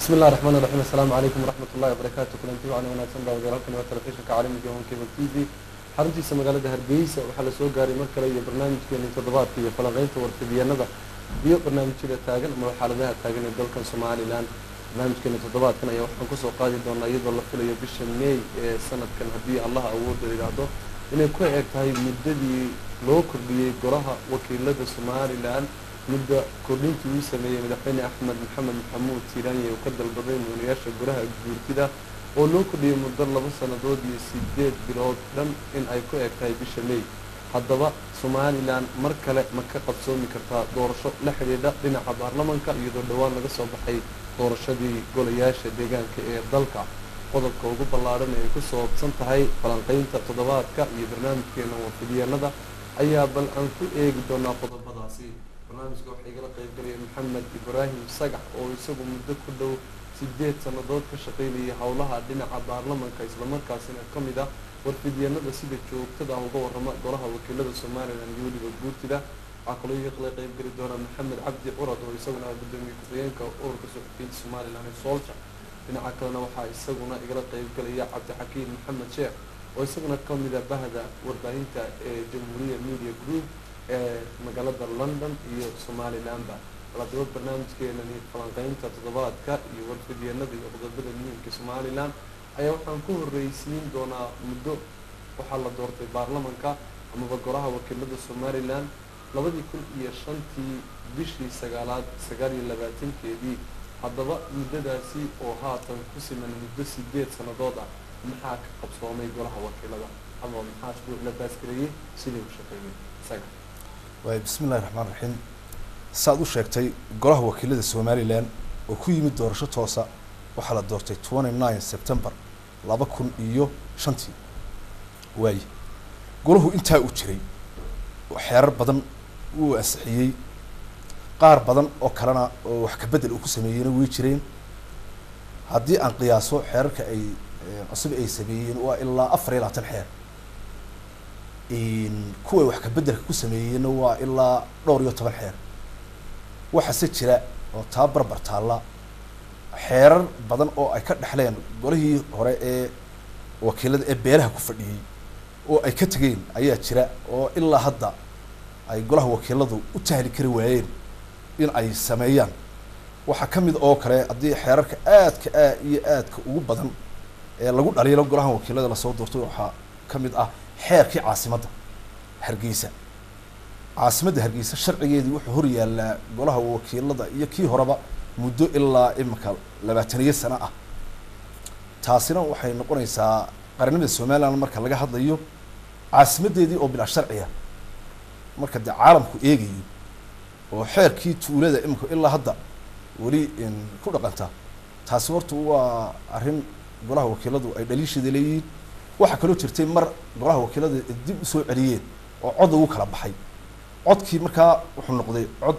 بسم الله الرحمن الرحيم السلام عليكم ورحمة الله وبركاته kulanti wacan wanaagsan baa wadaalkan waa telefishinka caalamiga hon cable t v xaruntiisa magaalada hargeysa waxaa lasoo gaaray mar kale iyo barnaamijkeeni toddobaadka iyo falanqeynta warfidiyeenada iyo barnaamijyada taagan ama xaaladaha taagan ee dalkan somalilan barnaamijkeeni toddobaadkan ayaa waxaan kusoo qaadi doonaa iyadoo la filayo bisha may ee sanadkan haddii allaha awoodda yidhaahdo inay ku eg tahay muddadii loo kordhiyey golaha wakiilada somalilan mudda kordhintii uu sameeyey madaxweyne axmed maxamed maxamuud siiraanye uu ka dalbaday muulayaasha golaha guurtida oo loo kordhiyey muddo laba sannadood iyo sideed bilood dhan in ay ku eg tahay bisha may haddaba somalilan mar kale ma ka qabsoomi kartaa doorasho la xidhiidha dhinaca baarlamanka iyadoo dhowaan laga soo baxay doorashadii golayaasha deegaanka ee dalka qodobka ugu ballaadhan ee ay ku soobsan tahay falanqeynta toddobaadka iyo barnaamijkeena warfidiyeenada ayaa bal aan ku eegi doonaa qodobadaasi barnaamijka waxaa igala qaybgalaya maxamed ibraahim sagax oo isagu muddo ku dhow sideed sannadood ka shaqaynayay howlaha dhinaca baarlamanka islamarkaasina ka mid ah warfidyanada sida joogtada ah uga warrama golaha wakiilada somalilan iyo weliba guurtida waxaa kaloo igala qaybgeli doona maxamed cabdi curad oo isaguna gudoomiye ku-xigeenka ururka suxufiyiinta somalilan ee soolja dhinaca kalena waxaa isaguna igala qaybgalaya cabdixakiim maxamed sheekh oo isaguna ka mid a bahda warbaahinta ee jamhuuriya media group ee magaalada london iyo somalilanba haddaba barnaamijkeenani falanqeynta toddobaadka iyo warfidyenada iyo qodobada muhiimka somalilan ayaa waxaan ku horreysiin doonaa muddo waxaa la doortay baarlamanka amaba golaha wakiilada somalilan labadii kun iyo shantii bishii sagaalaad sagaal iyo labaatankeedii haddaba muddadaasi oo haatan ku siman muddo sideed sannadood ah maxaa ka qabsoomay golaha wakiilada ama maxaa la baasgareeyey sidii u shaqeeyey isaga waay bismi illahi raxmaan raxiim saaad u sheegtay golaha wakiilada somalilan oo ku yimid doorasho toosa waxaa la doortay twenty nine september laba kun iyo shantii waaye golahu intaa u jiray xeerar badan wuu ansixiyey qaar badan oo kalena oo wax kabedel uu ku sameeyeyna way jireen haddii aan qiyaaso xeerarka ay cusub ay sameeyeen waa ilaa afar iyo labaatan xeer kuway wax kabedelka ku sameeyeenna waa ilaa dhowr iyo toban xeer waxaase jira oo taa barbar taalla xeerar badan oo ay ka dhexleen golihii hore ee wakiilada ee beelaha ku fadhiyey oo ay ka tegeen ayaa jira oo ilaa hadda ay golaha wakiiladu u tahli kari waayeen in ay sameeyaan waxaa ka mid oo kale haddii xeerarka aadka aa iyo aadka ugu badan ee lagu dhaliilo golaha wakiilada lasoo doortay waxaa ka mid ah xeerkii caasimadda hargeysa caasimadda hargeysa sharcigeedii wuxuu hor yaallaa golaha wakiilada iyo kii horeba muddo ilaa imika labaataniyo sano ah taasina waxay noqonaysaa qarannimada somaliland marka laga hadlayo caasimaddeedii oo bilaa sharciya marka dee caalamku eegayo oo xeerkii tuulada imika ilaa hadda weli ku dhaqanta taasi horta waa arrin golaha wakiiladu ay dhaliisheeda leeyihiin waxaa kaloo jirtay mar golaha wakiilada dib usoo celiyeen oo cod ugu kala baxay codkii markaa wuxuu noqday cod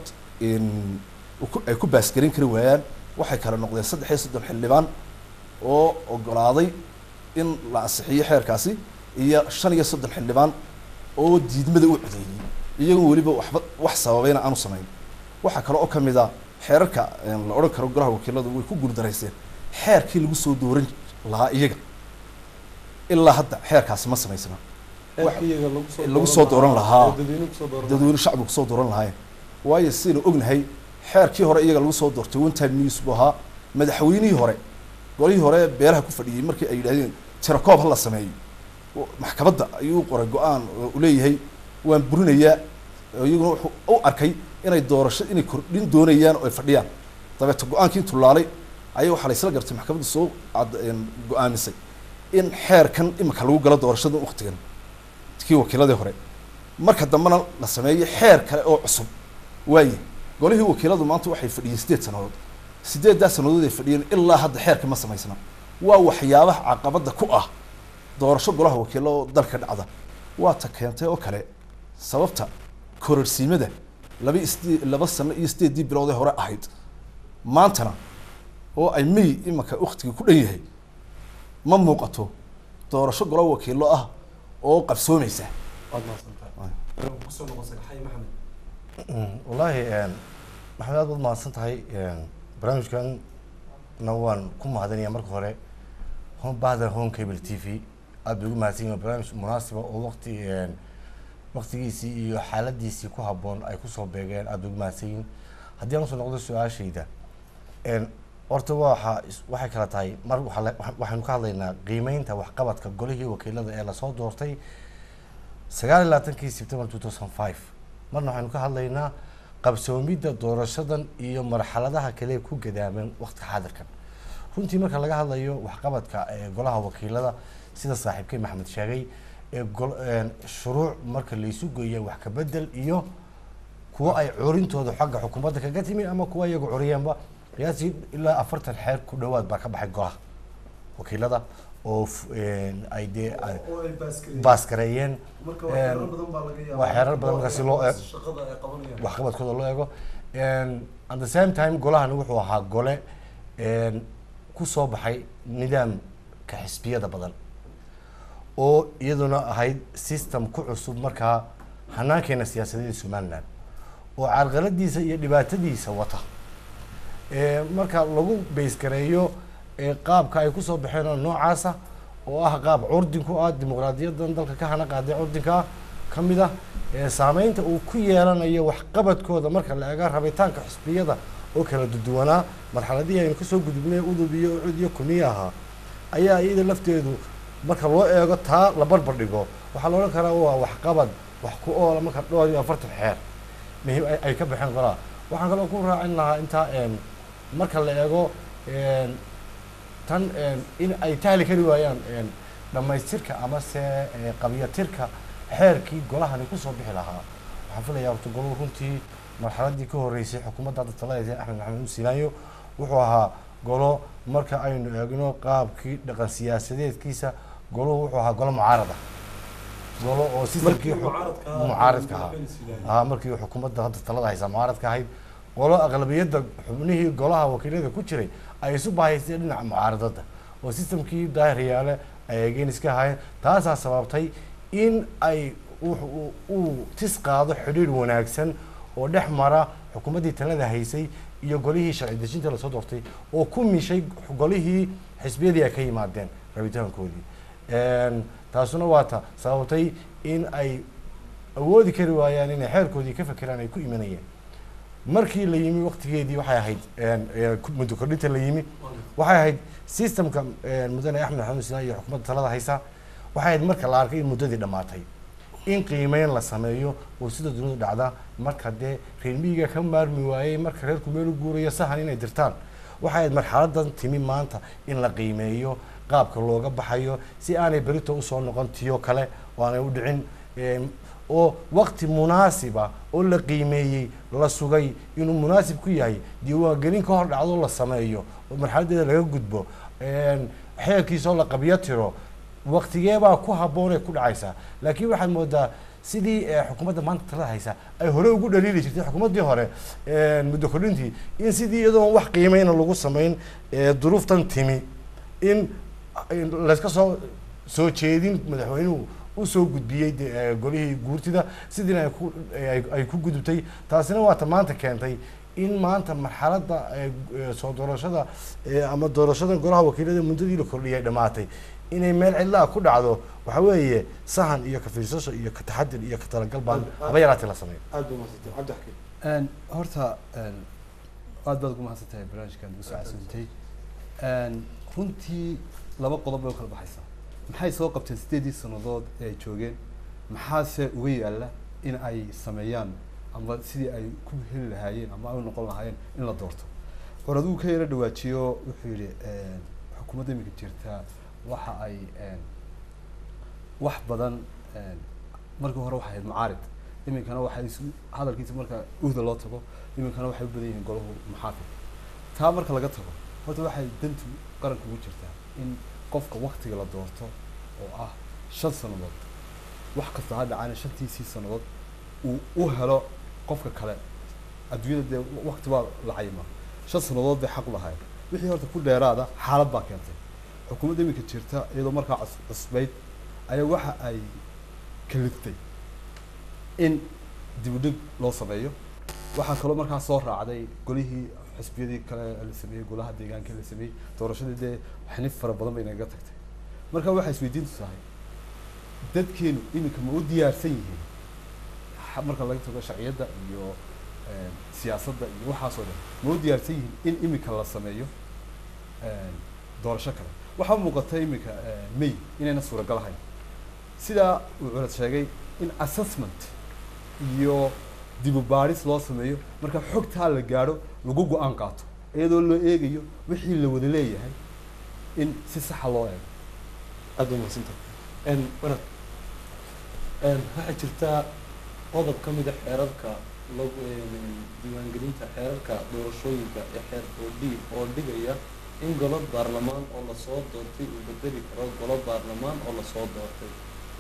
ay ku baasgarin kari waayaan waxay kala noqdeen saddex iyo soddon xildhibaan oo ogolaaday in la ansixiyo xeerkaasi iyo shan iyo soddon xildhibaan oo diidmada u codeeyey iyagoo weliba waxba wax sababayna aanu samayn waxaa kale oo kamid a xeerarka la odhan karo golaha wakiiladu way ku guuldarayseen xeerkii lagu soo dooran lahaa iyaga ilaa hadda xeerkaasi ma samaysna lagu soo dooran lahaa dadweyne shacbiga kusoo dooran lahaayeen waayo sidaynu ognahay xeerkii hore iyaga lagu soo doortay one time news buu ahaa madaxweynihii hore golihii hore beelaha ku fadhiyey markii ay yidhahdeen tirakoob ha la sameeyo maxkamadda ayuu qoray go-aan oo u leeyahay waan burinayaa iyaguna wuxuu u arkay inay doorasho inay kordhin doonayaan oo ay fadhiyaan dabeeto go-aankii intuu laalay ayaa waxaa la isla gartay maxkamadda soo go-aamisay in xeerkan imika lagu galo doorashada waktigan kii wakiiladii hore marka dambena la sameeyo xeer kale oo cusub waaye golihii wakiiladu maanta waxay fadhiyeen sideed sannadood sideeddaa sannadood ay fadhiyeen ilaa hadda xeerka ma samaysna waa waxyaabaha caqabadda ku ah doorasho golaha wakiilo oo dalka dhacda waa ta keentay oo kale sababta kororsiimada laba isde laba sano iyo sideeddii bilood ee hore ahayd maantana oo ay may imanka waktigii ku dhan yahay ma muuqato doorasho golo wakiilo ah oo qabsoomaysa waad mahadsantahay kusoo noqon sagaxay maxamed wallaahi maxamed aad baad mahadsan tahay barnaamijkan na waan ku mahadinaya marka hore home bahda home cable t v aad bay ugu mahadsan yihin barnaamij munaasiba oo waqti waqtigiisii iyo xaaladiisii ku habboon ay kusoo beegeen aad bay ugu mahadsan yihin haddii aan usoo noqdo su-aashayda horta waxa waxay kala tahay mar waxa la- waxa- waxaynu ka hadlaynaa qiimeynta waxqabadka golihii wakiilada ee lasoo doortay sagaal iyo labaatankii september two thousand five marna waxaynu ka hadlaynaa qabsoomidda doorashadan iyo marxaladaha kale ee ku gadaaman waqtiga xaadirkan runtii marka laga hadlayo waxqabadka ee golaha wakiilada sida saaxiibkay maxamed sheegay ee gol- een, shuruuc marka laysu geeya wax ka bedel iyo kuwo ay curintooda xagga xukuumadda kaga timi ama kuwa iyagu curiyeenba qiyaasii ilaa afartan xeer ku dhowaad baa ka baxay golaha wakiilada oo f- een, ay dee ay oo ay baaskareeyeen. baaskareeyeen marka waa xeerar een, badan baa laga yaabaa waa xeerar badan marka si loo eeg- shaqada ay qabanayaan waxqabadkooda loo eego And at the same time golahani wuxuu ahaa gole een, ku soo baxay nidaamka xisbiyada badan oo iyaduna ahayd system ku cusub markaa hanaankeena siyaasadeed ee somaliland oo carqaladiisa iyo dhibaatadiisa wata Ee, marka lagu baysgareeyo ee, qaabka ay kusoo baxeen oo noocaasa oo ah qaab curdin ku ah dimuqraadiyadan dalka ka hana qaaday curdinka ah ka mid ah ee, saameynta uu ku yeelanayo waxqabadkooda marka la eega rabitaanka xisbiyada oo kala duduwanaa marxaladihii aynu kasoo gudubnay udub iyo ucud iyo kuniye ahaa ayaa iyada lafteedu marka loo eego taa la barbar dhigo waxaa la odhan karaa waa waxqabad wax ku oola marka dhowr iyo afartan xeer muhiim ay- ay ka baxeen golaha waxaan kaloo ku raacin lahaa intaa een, marka la eego een, tan een, in ay tahli kari waayaan een, dhammaystirka amase ee, qabyatirka xeerkii golahani kusoo bixi lahaa waxaan filayaa horta goluhu runtii marxaladii ka horeysay xukuumadda hadda talada axmed maxamed usinaayo wuxuu ahaa golo marka aynu eegno qaabkii dhaqan siyaasadeedkiisa goluhu wuxuu ahaa golo mucaarada golo oo sistamkii xu- mucaaradka ahaa, mucaaradka ahaa madaxweyne Silaani. haa markii xukuumadda hadda talada haysa mucaaradka ahayd qolo aqlabiyadda xubnihii golaha wakiilada ku jiray ay isu bahaysteen dhinaca mucaaradada oo sistamkii daahiriyaale ay eegeen iska ahaayeen taasaa sababtay in ay wuxu- uu- uu tis qaado xidhiidh wanaagsan oo dhex mara xukuumaddii talada haysay iyo golihii sharci dejinta lasoo doortay oo ku mishay golihii xisbiyadii ay ka yimaadeen rabitaankoodii Een, taasuna waa ta sababtay in ay awoodi kari waayaan inay xeerkoodii ka fekeraan ay ku imanayeen markii la yimi waqtigeedii waxay ahayd een, ee, ku- muddo kordhinta la yimi waxay ahayd systemka een, mudane axmed maxamed sinaa iyo xukuumadda talada haysa waxay ahayd marka la arkay in muddadii dhammaatay in qiimeyn la sameeyo oo sida dunidu dhacda marka dee reer miyiga ka maarmi waayey marka reerku meel u guurayo sahan inay dirtaan waxay ahayd marxaladan timi maanta in la qiimeeyo qaabka looga baxayo si aanay berito usoo noqon tiyo kale oo aanay u dhicin Een, oo waqti munaasiba oo la qiimeeyey la sugay inuu munaasib ku yahay diiwaangelin ka hor dhacdo la sameeyo oo marxaladeeda laga gudbo Een, xeerkiisoo la qabyo tiro waqtigeebaa ku habboon ee ku dhacaysaa laakiin waxaad moodaa sidii eh, xukuumadda maanta talada haysa ay hore ugu dhaliili jirtay xukuumaddii hore een, muddo kordhintii in sidii iyadoon wax qiimeyna lagu samayn ee, duruuftan timi in in layska soo soo jeedin madaxweynuhu usoo gudbiyey de- ee, golihii guurtida sidiina ay ku ay ay ku gudubtay taasina waa ta maanta keentay in maanta marxaladda ee, ee, soo doorashada ee, ama doorashada golaha wakiilada muddadii la kordhiyay dhammaatay inay meel cidlaa ku dhacdo waxa weeye sahan iyo ka fiirsasho iyo ka taxadir iyo ka talagal baan haba yaraatee la sameeyo aad baa mahadsantahay cabdi xakiim Een, horta een, aad baad ugu mahadsan tahay barnaamijkan ugu soo casuuntay Een, runtii laba qodob bay u kala baxaysaa maxay soo qabteen sideedii sannadood ee ay joogeen maxaase uga yaalla in ay sameeyaan ama sidii ay ku heli lahaayeen ama ay u noqon lahaayeen in la doorto hor aduu ka yaro dhawaajiyo wuxuu yidhi een, xukuumadda iminka jirta waxa ay een, wax badan een, markii hore waxay ahayd mucaarid iminkana waxay isu hadalkiisa marka uhda loo tago iminkana waxay u badan yihiin golahu muxaafid taa marka laga tago horta waxay dantu qaranka ugu jirtaa in qofka waktiga la doorto oo ah shan sannadood wax kasta ha dhacaana shantiisii sannadood uu u helo qofka kale adduunyada dee wakti baa la cayima shan sannadood bay xaq lahayd wixii horta ku dheeraada xaalad baa keentay xukuumadda iminka jirta iyadoo markaa cus- cusbayd ayaa waxa ay kaliftay in dib u dhig loo sameeyo waxaa kaloo markaa soo raacday golihii xisbiyadii kale la sameeyey golaha deegaanka la sameeyey doorashadii dee xinif fara badan bay naga tagtay marka waxay isweydiintu tahay dadkeenu iminka ma u diyaarsan yihiin ha- marka laga tago sharciyadda iyo een, siyaasadda iyo waxaasoo dhan ma u diyaarsan yihiin in iminka la sameeyo een, doorasho kale waxaa muuqata iminka een, may inayna suuragal ahayn sidaa uu culad sheegay in assessment iyo dibu baadhis loo sameeyo marka xogtaa la gaadho lagu go-aan qaato iyadoo loo eegayo wixii la wada leeyahay in si saxa loo eego aada u mahadsantahay n wanag n waxaa jirtaa qodob ka mid a xeerarka lagu diiwaangelinta xeerarka doorashooyinka ee xeer oo dhi oo dhigaya in golo baarlamaan oo lasoo doortay uu bedeli karo golo baarlamaan oo lasoo doortay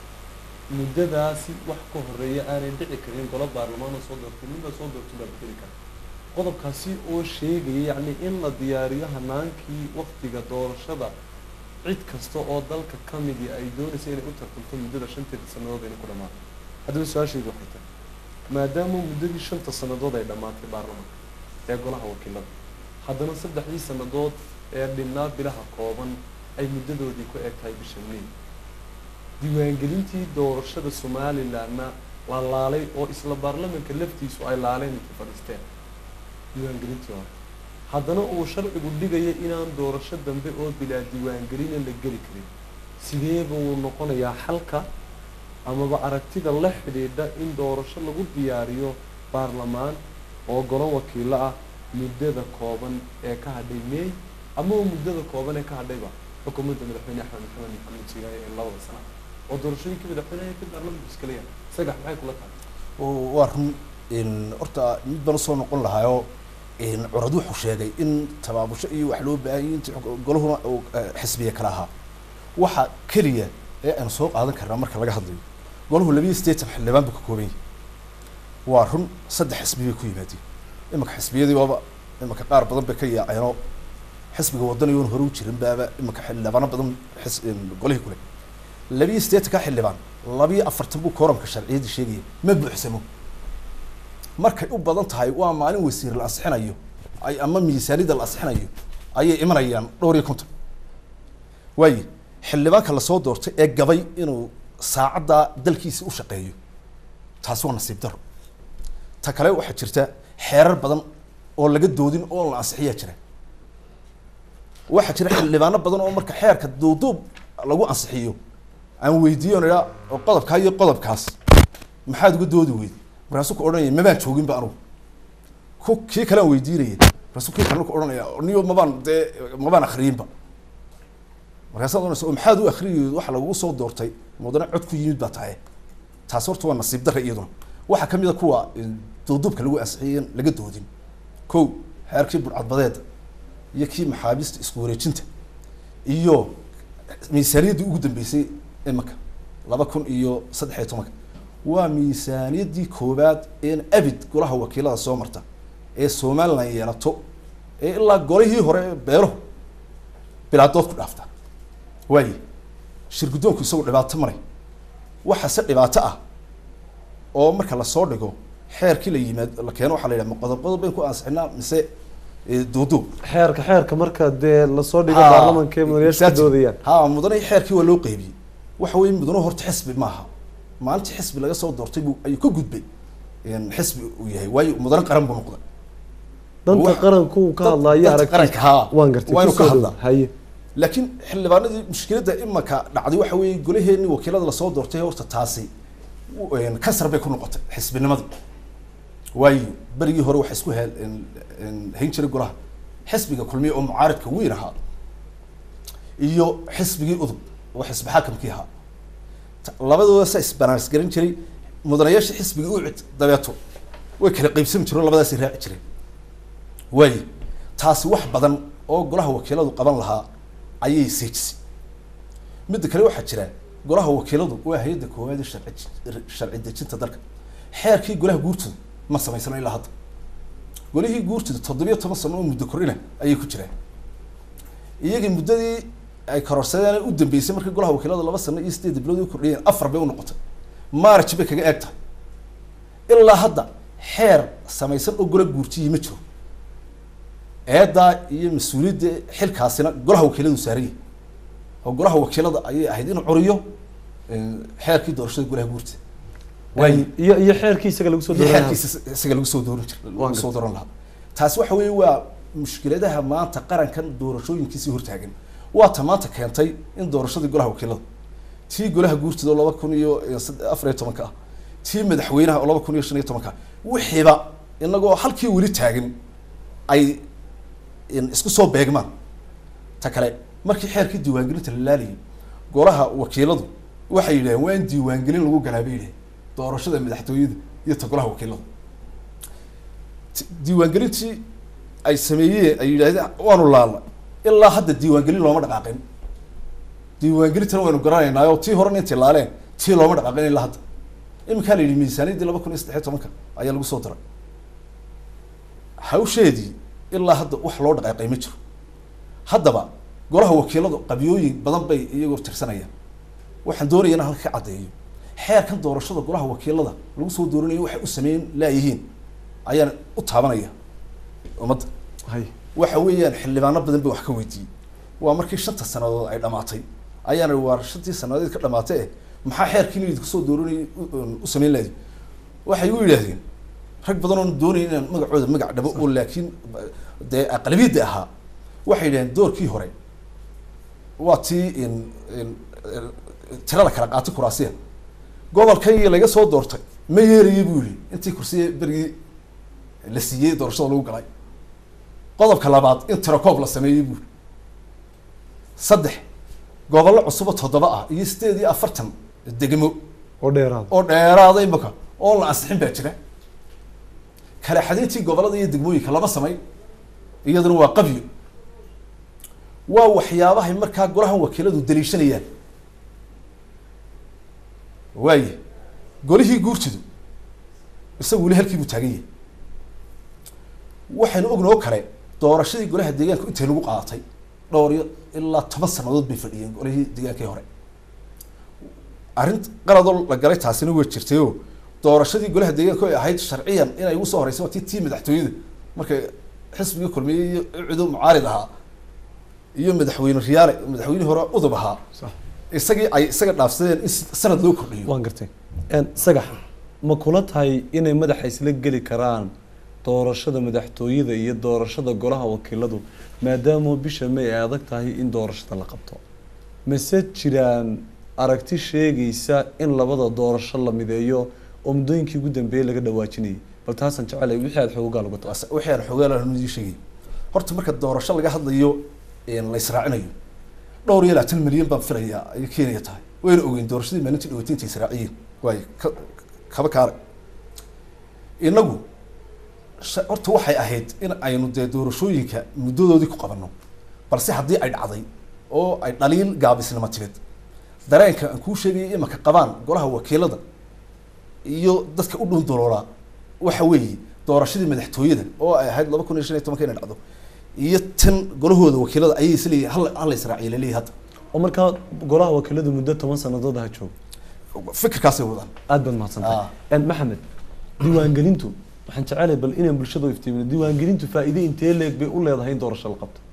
muddadaasi wax ka horeeya aanay dhici karin golo baarlamaan oo soo doortay nin la soo doortay baa bedeli kara qodobkaasi oo sheegaya yacni in la diyaariyo hanaankii waktiga doorashada cid kasta oo dalka ka midi ay doonaysa inay u tartamto muddada shanteeda sannadood inay ku dhamaato haddaba su-aashaydu waxay tahay maadaama muddadii shanta sannadood ay dhammaatay baarlamaanka ee golaha wakiilada haddana saddexdii sannadood ee dhinnaa bilaha kooban ay muddadoodii ku eg tahay bisha may diiwaangelintii doorashada somalilandna la laalay oo isla baarlamanka laftiisu ay laaleen intay fadhiisteen diiwaangelintii hore haddana uu sharcigu dhigaya inaan doorasho dambe oo bilaa diiwaangelina la geli karin sidee buu noqonayaa xalka amaba aragtida la xidhiidha in doorasho lagu diyaariyo baarlamaan oo golo wakiilo ah muddada kooban ee ka hadhay may amaba muddada kooban ee ka hadhayba xukuumadda madaxweyne axmed maxamed maxamed siigaaye ee labada sana oo doorashooyinkii madaxweyneha ka baarlamanku iskala yahay sagax maxay kula tahay oo waa run in horta mid baan usoo noqon lahaayoo in curad wuxuu sheegay in tabaabusho iyo wax loo baahan yahay intii xog- golahuna uu eh, xisbiya kala ahaa waxa keliya ee aan soo qaadan karnaa marka laga hadlayo golahu labiyo siddeetan xildhibaan buu ka kooban yahay waa run saddex xisbi bay ku yimaadeen imanka xisbiyadii waaba imanka qaar badan bay ka yaaceenoo xisbiga wadani oon hore u jirin baaba imanka xildhibaano badan xis- in golihii kule labiyo siddeetanka xildhibaan labiyo afartan buu kooramka sharciyadii sheegaya ma buuxsamo markay u badan tahay waa maalin wasiir la ansixinayo ay ama miisaanida la ansixinayo ayay imanayaan dhowr iyo konton waaye xildhibaanka lasoo doortay ee gabay inuu saacaddaa dalkiisa u shaqeeyo taasi waa nasiib daro ta kale waxaa jirta xeerar badan oo laga doodin oo la ansixiyaa jira waxaa jira xildhibaano badan oo marka xeerka duuduub lagu ansixiyo aan weydiiyo idhaa oo qodobkaa iyo qodobkaas maxaad uga doodi weyd markaasuu ku odhanaya mabaan jooginba anugu ku kii kale aan weydiinaya markaasuu kii kale ku odhanaya niyo mabaan dee mabaan akriyinba markaasaad ohanaysa oo maxaad u akriyeyd waxa lagugu soo doortay mudane cod ku yimid baa tahay taas horta waa nasiib darra iyaduna waxaa kamid a kuwa duuduubka lagu ansixiyay in laga doodin kow xeerkii burcadbadeeda iyo kii maxaabiista isku wareejinta iyo miisaaniyaddii ugu dambeysay imika laba kun iyo saddex iyo tobanka waa miisaaniyaddii koowaad een abid golaha wakiilada soo marta ee somaliland yeelato ee ilaa golihii hore ee beeruhu bilaadood ku dhaafta waaye shir guddoonku isagu dhibaato maray waxaase dhibaato ah oo marka lasoo dhigo xeerkii la yimaad la keeno waxaa la yidhaha ma qodob qodob bayn ku ansixinaa mise eh, duuduub xeerka xeerka marka dee lasoo dhigo Ha, baarlamanka ee madaxyaasha ka exactly. doodayaan ha mudane xeerkii waa loo qeybiyey waxa weye mudane horta xisbi maaha maalintii xisbi laga soo doortay buu ayuu ka gudbay in xisbi uu yahay waayo mudane qaran buu noqday danta Wax- qaranku uu ka dad- hadlaayo danta aragti qaranka, haa. waan gartay Waa inuu ka kusoo hadlaa. dhow. haye laakiin xildhibaanadii mushkiladda imaka dhacday waxa weeye golaheenii wakiilada lasoo doortay horta taasi u- een, kansar bay ku noqotay xisbinimadii waayo berigii hore waxa isku hel een- een, hayn jiray golaha xisbiga kulmiye oo mucaaridka weyn ahaa iyo xisbigii udub oo xisbi xakamkii ahaa Ta- labadooda sa isbanaans garan jiray mudanayaasha xisbiga ucid dabeeto way kala qeybsami jireen oo labadaasi raaci jireen waaye taasi wax badan oo golaha wakiiladu qaban lahaa ayay seejisay midda kale waxaa jira golaha wakiiladu waa hay-adda koowaad ee sharci sharci dejinta dalka xeerkii golaha guurtooda ma samaysano ilaa hadda golihii guurtooda toddobiyo toban sano oo muddo kordhina ayay ku jiraan iyagii muddadii ay kororsadeen u dambeysay markii golaha wakiilada laba sano iyo sideed bilood u kordhiyeen afar bay u noqotay march bay kaga eeg tahay ilaa hadda xeer samaysan oo gola guurtiyii ma jiro eedaa iyo mas-uuliyadda xilkaasina golaha wakiiladu saaran yahay oo golaha wakiilada ayay ahayd inuu curiyo een, xeerkii doorashada golaha guurta Waayo, iyo iyo xeerkii isaga lagu soo iyo dooranaya xeerkiisa isaga lagu soo dooran jir Waan lagu soo dooran lahaa taasi waxa weeye waa mushkiladaha maanta qarankan doorashooyinkiisii hortaagan waa ta maanta keentay in doorashadii golaha wakiilada tii golaha guurtida oo laba kun iyo iyo sad- afar iyo tobanka ah tii madaxweynaha oo laba kun iyo shan iyo tobanka ah wixiiba inagoo halkii weli taagan ay in isku soo beegmaan ta kale markii xeerkii diiwaangelinta la laalayay golaha wakiiladu waxay yidhaheen waa in diiwaangelin lagu galaa bay yidhaheen doorashada madaxtooyada iyo ta golaha wakiilada Ti- diiwaangelintii ay sameeyeen ay yidhahdeen waanu laalna ilaa hadda diiwaangelin looma dhaqaaqin diiwaangelintana waynu garanaynaa oo tii horena intay laaleen tii looma dhaqaaqin ilaa hadda iminkaa la yidhi miisaaniyaddii laba kun iyo saddex iyo tobanka ayaa lagu soo daray hawsheedii ilaa hadda wax loo dhaqaaqay ma jiro haddaba golaha wakiiladu qabyooyin badan bay iyagoo tirsanayaan waxaan doonaya inaan halka ka caddeeyo xeerkan doorashada golaha wakiilada lagu soo dooranayo waxay u sameyn laayihiin ayaan u taabanaya ummadda hay waxa weeyaan xildhibaano badan ba wax ka weydiiyey waa markii shanta sanadood ay dhamaatay ayaana waa shantii sanadood ka dhamaatay eh maxaa xeerkii idinku soo dooranayay u- u sameyn lahayd waxay u yidhaahdeen rag badan oon doonayn inaan magacooda magac dhabo oo laakiin dee aqlabiyadda ahaa waxay yidhahdeen doorkii hore waa tii in in tirada kala qaatay kuraasiya gobolkay laga soo doortay ma yeerayay buu yihi intii kursiya berigii la siiyey doorashada lagu galay qodobka labaad in tirakoob la sameeyey buuri saddex gobollo cusubo toddoba ah iyo sideed iyo afartan degmo oo dheeraad oo dheeraada imaka oo la ansixin baa jira kala xadintii gobollada iyo degmooyinka lama samayn iyaduna waa qabyo waa waxyaabahay markaa golaha wakiiladu daliishanayaan waaye golihii guurtidu isagu weli halkii buu taagan yahay waxaynu ogna oo kale doorashadii golaha deegaanka intay nagu qaadatay dhowr iyo ilaa toban sanadood bay fadhiyeen golihii deegaankii hore arrin qaladoo la galay taasina way jirtay oo doorashadii golaha deegaanka ay ahayd sharciyan inay ugu soo horeysay waa tii tii madaxtooyada markay xisbiga kulmiyey iyo cido mucaarid ahaa iyo madaxweyne riyaale madaxweynihii hore udub ahaa sax isagii ay isaga dhaafsadeen in sanad loo kordhiyo waan gartay En, sagax ma kula tahay inay madaxa isla geli karaan doorashada madaxtooyada iyo doorashada golaha wakiiladu maadaama bisha may ay adag tahay in doorashada la qabto mase jiraan aragti sheegaysa in labada doorasho la mideeyo oo muddooyinkii ugu dambeeyey laga dhawaajinayay bal taasaan jecelahay wixii aad xoogaa lagu taas Waas- wixii aan xoogaa lahaa nidii sheegay horta marka doorasho laga hadlayo een, la israacinayo dhowr iyo labaatan milyan baan filayaa ayay kenya tahay wayna ogeyn doorashadii maalintii dhaweetay intay israaciyeen waayo ka kaba kaara inagu sha- horta waxay ahayd in aynu dee doorashooyinka muddadoodii ku qabanno balse haddii ay dhacday oo ay dhaliil gaabisnimo timid dareenka aan kuu sheegayay imaka qabaan golaha wakiilada iyo dadka u dhun doloolaa waxa weeye doorashadii madaxtooyada oo ay ahayd laba kun iyo shan iyo tobanka inay dhacdo iyo tan golahooda wakiilada ayay isleeyihin hal hal la israaciya laleeyahay hadda oo markaa golaha wakiiladu muddo toban sanadood ha joogo fikirkaasay wadaan aad baad mahadsantahay Ah. En, maxamed diiwaangelintu waxaan jecelahay bal inaan bulshada u iftiimino diiwaangelintu faa'iide intee leeg bay u leedahay in doorasho la qabto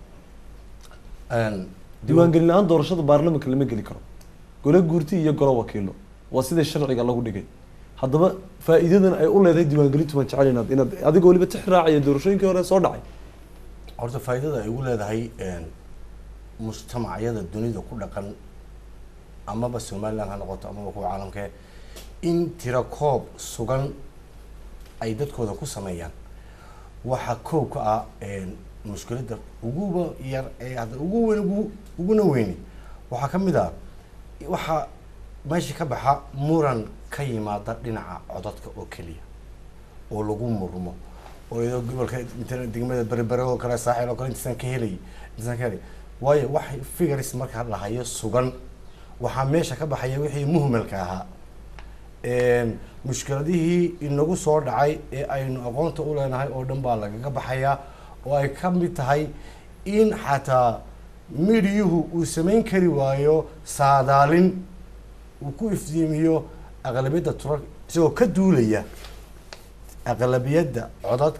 diiwaangelin la-aan doorashada baarlamanka lama geli karo gole guurti iyo golo wakiilo waa sida sharciga lagu dhigay haddaba faa'iidadan ay u leedahay diiwaangelintu waan jecel inaad inaad adigoo weliba tix raacaya doorashooyinkii hore soo dhacay horta faa'iidada ay ugu leedahay een, mujtamacyada dunida ku dhaqan amaba somaliland ha noqoto amaba kuwa caalamkee in tira koob sugan ay dadkooda ku sameeyaan waxaa koob ka ah een, mushkiladda uguba yar ee hadda ugu weyn ugu uguna weyni waxaa ka mid ah waxaa meesha ka baxa muran ka yimaada dhinaca codadka oo keliya oo lagu murmo oo iyadoo gobolka inta degmada berbere oo kale saaxil oo kale intaasaan ka helay intaasaan ka helay waayo wax figures marka la hayo sugan waxaa meesha ka baxaya wixii muhmalka ahaa Een, mushkiladihii inagu soo dhacay ee aynu aqoonta u leenahay oo dhan baa lagaga baxayaa oo ay ka mid tahay in xataa midiyuhu uu samayn kari waayo saadaalin uu ku iftiimiyo aqlabiyadda turar isagoo ka duulaya aqlabiyadda codadka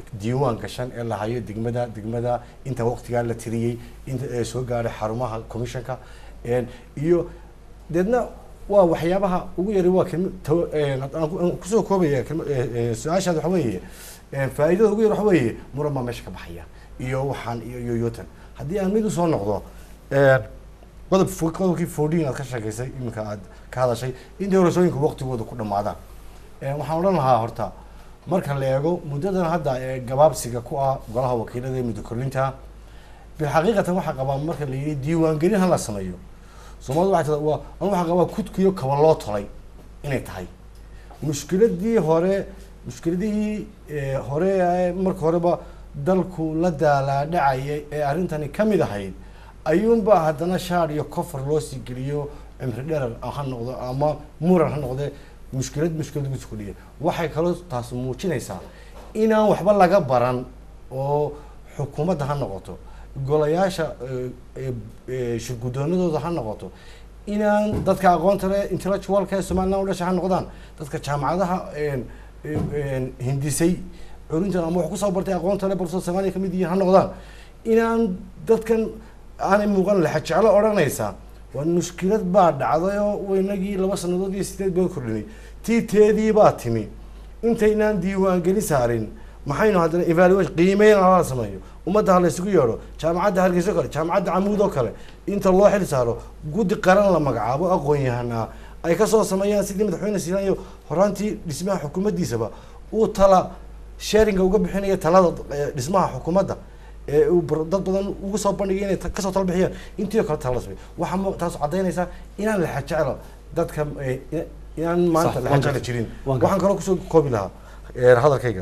diiwaan gashan ee la hayo degmada degmada inta waqtigaa la tiriyey inta ee soo gaaray xarumaha commissionka een, iyo deedna waa waxyaabaha ugu yari waa kelma taw- een, haddaan ku- aan kusoo koobaya kelma- ee, ee, su-aashaad waxa weeye een, faa'iidada ugu yar waxa weeye muran baa meesha ka baxaya iyo waxaan iyo iyo yotan haddii aan mid usoo noqdo een, qodob fo- qodobkii fourteen aad ka sheegaysay iminka aad ka hadashay in doorashooyinka waqtigooda ku dhamaadaan Een, waxaan odhan lahaa horta marka la eego muddadan hadda ee gabaabsiga ku ah golaha wakiilada ee muddo kordhinta bilxaqiiqatan waxaa qabaa marka la yidhi diiwaangelin ha la sameeyo soomaalida waxay tada waa anu waxaa qabaa kudkiyo kaba loo tolay inay tahay mushkiladii hore mushkiladihii ee, hore ee marka horeba dalku la daalaadhacayay ee arrintani ka mid ahayd ayuunbaa haddana shaar iyo kofar loo sii geliyo cimri dherer ha noqdo ama muran ha noqde mushkilad mushkilad lagu sukudhiya waxay kaloo taas muujinaysaa inaan waxba laga baran oo xukuumadda ha noqoto golayaasha ee, ee, ee, shirgudoonadooda ha noqoto inaan dadka aqoonta leh intellectualka ee somaliland u dhashay ha noqdaan dadka jaamacadaha een, een, hindisay curintan ama wax kusoo bartay aqoonta leh balsoo soomaaliya kamid yihiin ha noqdaan inaan dadkan aanay muuqan laxa jeclo odhanaysa waa mushkilad baa dhacday oo waynagii laba sanadood iyo sideed baa kordhinay tii teedii baa timi intaynaan diiwaangeli saarin maxaynu haddana evaluation qiimeyn hala sameeyo ummadda ha la isugu yeedho jaamacadda hargeysa oo kale jaamacadda camuud oo kale inta loo xil saaro guddi qaran la magacaabo aqoon yahanaa ay kasoo sameeyaan sidii madaxweyne siilaan iyo horaantii dhismaha xukuumaddiisaba uu tala sharinga uga bixinaya talada eh, dhismaha xukuumadda ee uu bar- dad badan ugu soo bandhigay inay ta- kasoo tala bixiyaan intii oo kale tala la sameeyo waxaa mu- taas caddaynaysaa inaan la xajeclo dadka eh, ina- inaan maanta Sax, la waan xajeclo gartay. jirin Waan gartay. waxaan kaloo kusoo koobi lahaa eh, hadalkayga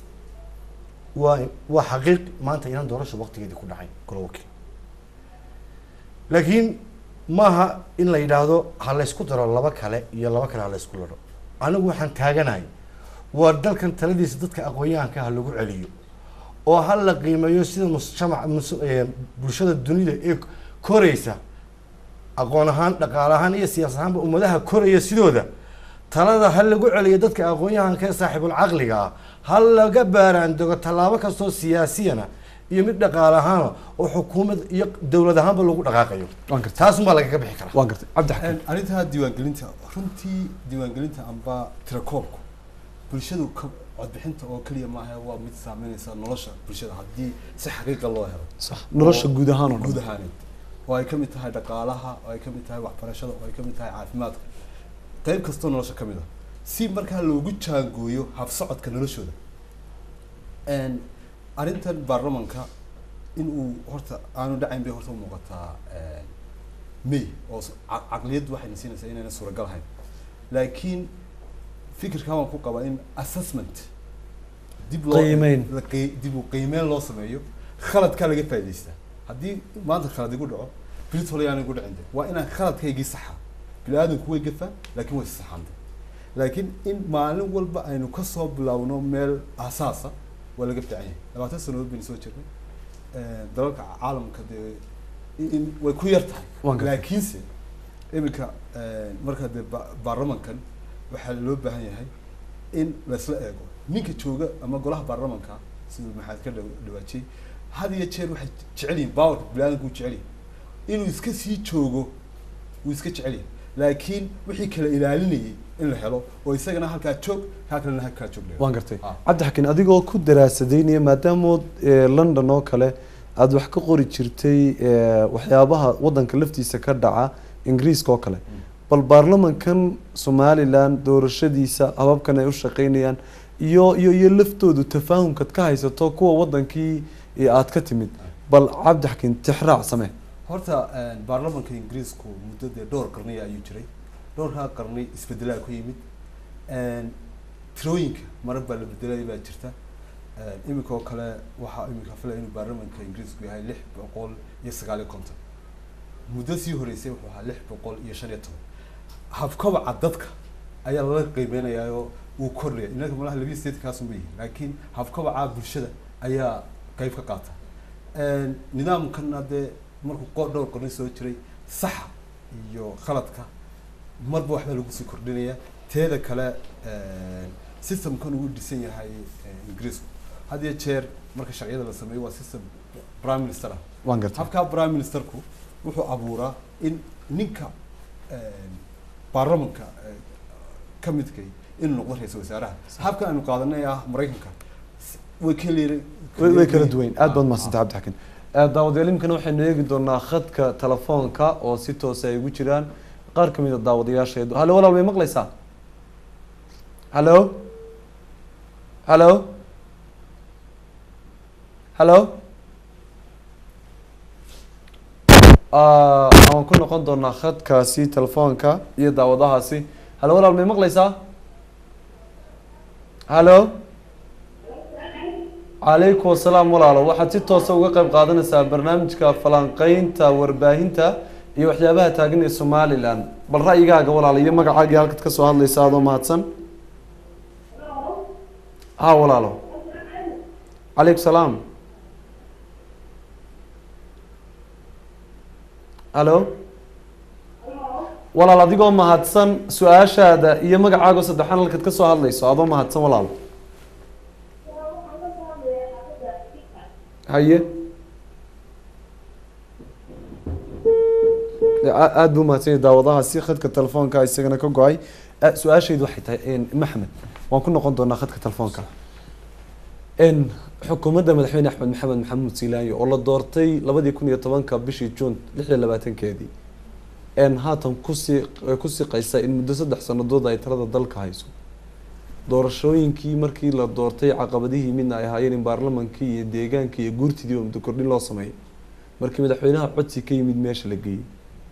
waa waa xaqiiq maanta inaan doorasho waqtigeedii ku dhacay golo wakiil laakiin maaha in la yidhaahdo ha laysku daro laba kale iyo laba kale ha laysku laro anigu waxaan taaganahay waa dalkan taladiisa dadka aqoon-yahanka ha lagu celiyo oo ha la qiimeeyo sida mujtamac mus- ee, bulshada dunida ee koraysa aqoon ahaan dhaqaale ahaan iyo siyaas ahaanba ummadaha koraya sidooda talada ha lagu celiyo dadka aqoon-yahanka ee saaxiibul caqliga ah ha laga baaraandogo tallaabo kastoo siyaasiyana iyo mid dhaqaale ahaana oo xukuumad iyo dowlad ahaanba lagu dhaqaaqayo waan gartay taasunbaa lagaga bixi karaa waan gartay cabdi xakiim arrintaa diiwaangelinta runtii diiwaangelinta amba tirakoobku bulshadu ka codbixinta oo keliya maaha waa mid saameynaysa nolosha bulshada haddii si xaqiiqa loo helo sax nolosha guud ahaan oo guud dhan ahaaneed oo ay ka mid tahay dhaqaalaha oo ay ka mid tahay waxbarashada oo ay ka mid tahay caafimaadka qayb kastoo nolosha ka mid ah si markaa loogu jaangooyo habsocodka noloshooda Een, arrintan baarlamanka in uu horta aanu dhacayn bay horta u muuqataa een, may oo s- ca- caqliyaddu waxayna siinaysaa inayna suuragal ahayn laakiin fikirkan waan ku qabaa in assessment dib loo Qiimeyn. la qii- dib u qiimeyn loo sameeyo khaladkaa laga faa'idaystaa haddii maanta khalad igu dhaco brit hole yaan igu dhicin de waa inaan khaladkaygii saxa bini-aadanku way gafaa laakiin way saxaantay laakiin in maalin walba aynu kasoo bilowno meel asaasa waa laga fiican yahay labaatan sanadood baynu soo jirnay Een, dalalka caalamka dee in- in way ku yar tahay Waan gartay. laakiinse iminka een, marka dee ba- baarlamankan waxaa loo baahan yahay in laisla eego ninka jooga ama golaha baarlamanka siduu maxaad ka dhaw- dhawaajiyey had iyo jeer waxay jecel yihin powerka biniaadamku uu jecel yahay inuu iska sii joogo wuu iska jecel yahay laakiin wixii kala ilaalinayay in la helo oo isagana halkaa joog kaa kalena halkaa joog la helo. waan gartay Ah. cabdi xakiin adigoo ku daraasadeynaya maadaamood eh, london oo kale aada wax ka qori jirtay eh, waxyaabaha wadanka laftiisa ka dhaca ingiriiska oo kale bal baarlamankan somalilan doorashadiisa hababkan ay u shaqeynayaan iyo iyo iyo laftoodu tafaahumkaad ka haysato kuwa wadankii eh, aad ka timid bal cabdi xakiin tixraac samee horta een, baarlamanka ingiriisku muddo dee dhowr qarniya ayuu jiray dhowrkaa qarni isbedelaa ku yimid Een, tirooyinka marar baa la bedelay baa jirta Een, iminka oo kale waxaa iminka filaya inuu baarlamanka ingiriisku yahay lix boqol iyo sagaal iyo konton muddo sii horeysay wuxuu ahaa lix boqol iyo shan iyo toban habkabaca dadka ayaa lala qiimeynayaa oo uu kordhaya inaka malaha labiya sideed kaasunba yihin laakiin habkabaca bulshada ayaa qayb ka qaata Een, nidaamkana dee markuu qo- dhowr qarni soo jiray saxa iyo khaladka marba waxbaa lagu sii kordhinaya teeda kale een, systemkan uu dhisan yahay een, ingiriisku had iyo jeer marka sharciyada la sameeyo waa system prime minister ah waan gartay habka prime ministerku wuxuu abuuraa in ninka baarlamanka ka midkay inuu noqdo ra-iisul wasaaraha habka aynu qaadanay ah maraykanka s- way kala way way kala duwan aad baad mahadsantahay cabdixakiin daawadayaal imikana waxaynu eegi doonaa khadka telefoonka oo si toosa ay ugu jiraan qaar ka mid a daawadayaasheedu hallo walaal may maqlaysaa hallo hallo hallo Ah, waan ku noqon doonaa khadkaasi telefoonka iyo daawadahaasi hallo walaal may maqlaysaa hallo calaykum asalaam walaalo waxaad si toosa uga qayb qaadanaysaa barnaamijka falanqeynta warbaahinta iyo waxyaabaha taagan ee somalilan bal ra'yigaaga walaalo iyo magacaaga iyo halkaad kasoo hadlaysa adoo mahadsan ha walaalo calaykum salaam hallo walaal adigoo mahadsan su-aashaada iyo magacaago saddexaan halkaad kasoo hadlayso adoo mahadsan walaalo haye A- aad buu mahadsan yahay daawadahaasi khadka telefoonka isagana ka go-ay Ah, su-aashaydu waxay tahay maxmed waan ku noqon doonaa khadka telefoonka n xukuumadda madaxweyne axmed maxamed maxamuud siilaanyo oo la doortay labadii kun iyo tobanka bishii juun lix iyo labaatankeedii n haatan kusii ku siqaysa in muddo saddex sanadood ay talada dalka hayso doorashooyinkii markii la doortay caqabadihii midna ay ahaayeen in baarlamankii iyo deegaankii iyo guurtidii oo muddo kordhin loo sameeyay markii madaxweynaha codsi ka yimid meesha la geeyey